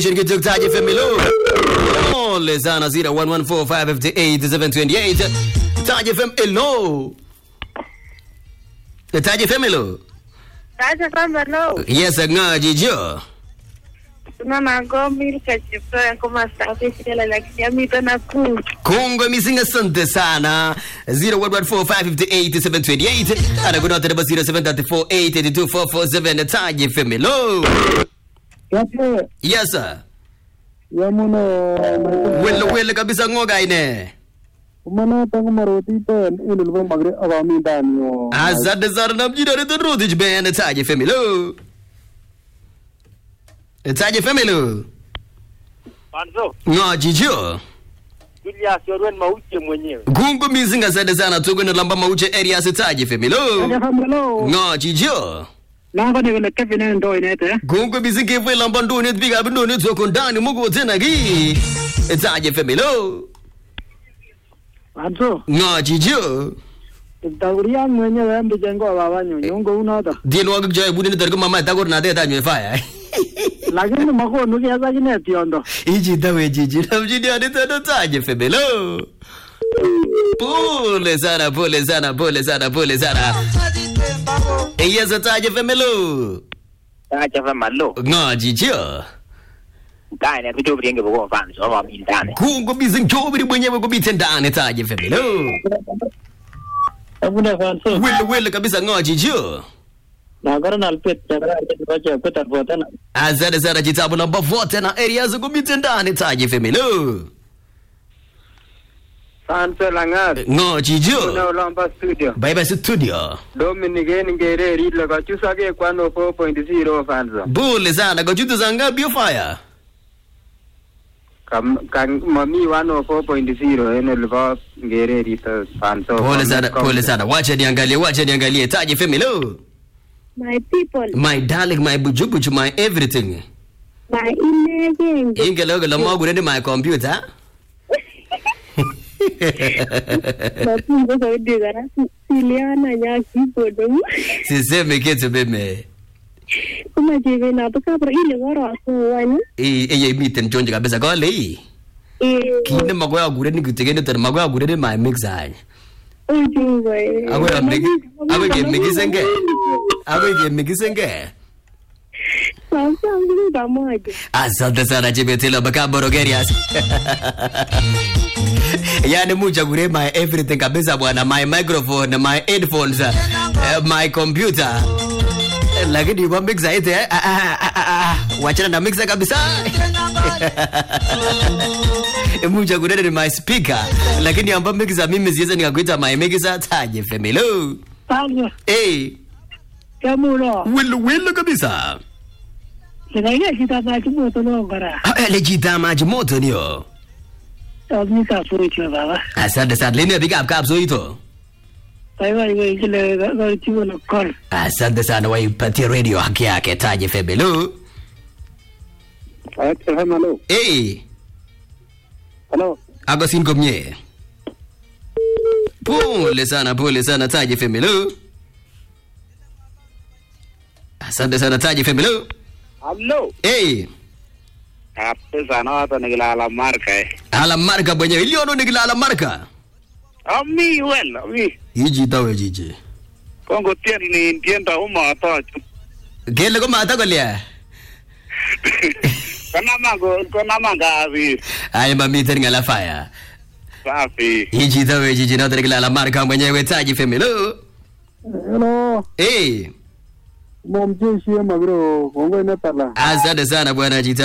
Shiriki Taji FM lo. Ole sana 0114558728 Taji FM lo. Taji FM lo. Kaja kwamba no, Yes ngaji jo. tunaona ngombi kachiptoya kama safi shela la kijamii tena kuu. Kongwe misinga asante sana 0114558728 anakuna tena 0734882447 Taji FM lo. Yape, Yes sir. yamuno, Wele wele kabisa ngoga ine. umana tangu maroti pen, ililwa magre awami ndani yo. Asante sana na mjini wa Rudich Band Taji FM lo. Taji FM lo. Panzo, Ngaji jo. Julius Yorwen Mauche mwenyewe. Gungu mizinga asante sana tuko na lamba mauche area Taji FM lo. Hello. Ngaji jo. Nako ni vile Kevin ndo inete. Gungu mizinga ife lamba nduni biga nduni tuko ndani mugo tena gi. Taji FM lo. Anzo, Ngaji jo. tawriya mwenyewe mbi jengo wa babanyo, nyongo unoda. Dienwa gjoy budini dargo mama tagor na de tanyo fire. Lakini mako nuki asa kine tiondo. Iji dawe jiji na mjini wa nitano Taji FM lo. Pole sana, pole sana, pole sana, pole sana. Yes, Taji FM lo. Acha fa malo. Ngaji jo. Kai ne kitu bringe bugo fan so wa min dane. kungo bizingchobiri mwenyewe kubite ndani taje femelo Abune fanso. wele wele kabisa ngoji jo Nagara nalpet, nagara nalpet bacha petar botana. asante sana chitabu namba vote na area za kubite ndani taje femelo Fanso langat. ngoji Una jo ulamba studio. bye bye studio Dominic en ngereri le kachusa ke kwano 4.0 fanso. bule sana kochutu za ngapi fire Kam kan mami wano 4.0 en ulba ngereri to fanso. pole sana pole sana wacha niangalie wacha niangalie taje femelo My people, my darling my bujubuju my everything my inegenge. ingelogo la mogure my computer Mafunzo zaidi gara siliana nya kibodo. siseme kitu mimi Kuma jive na to kabra ile goro aso wani. eye imiten chonje kabisa kole hii Eh, kinde magoya gure ni kitegene tar magoya gure ni my mix ay ujungo eh. agwe amigi agwe ke migisenge agwe ke migisenge Sasa ngi pamoja. asante sana chibetelo baka borogerias yani mucha gure my everything kabisa bwana my microphone my headphones uh, my computer Eh, lakini kwa mixa ite eh, ah, ah, ah, ah, ah, wachana na mixa kabisa mucha gure ni my speaker lakini amba mixa mimi siweza nikakuita my mixa taje femelo Tango, eh yamuno. wilu wilu kabisa Sinaige kita na chimoto no ngara. Ah, eh, lejita maji moto nio Tawni ka furucho baba. asante sana lini piga up kapso ito Taiwa iwe ikile gari chimono kol. asante sana waipatie radio haki yake taje febelo Acha hello. eh Hello. agosin komye pole sana pole sana taje febelo asante sana taje febelo Hello. eh Hapo sana watu nikilala marka eh. ala marka mwenyewe iliono nikila ala marka Ami well, ami. iji tawe jiji Kongo tien ni tienda uma to. kele ko mata kolia Kana mango, kana manga abi. ay mamiten ngala fire Safi. iji tawe jiji na nikila ala marka mwenyewe taje febelo Hello. eh Mom jeshi ya magro, kongo inetala. asante sana bwana jita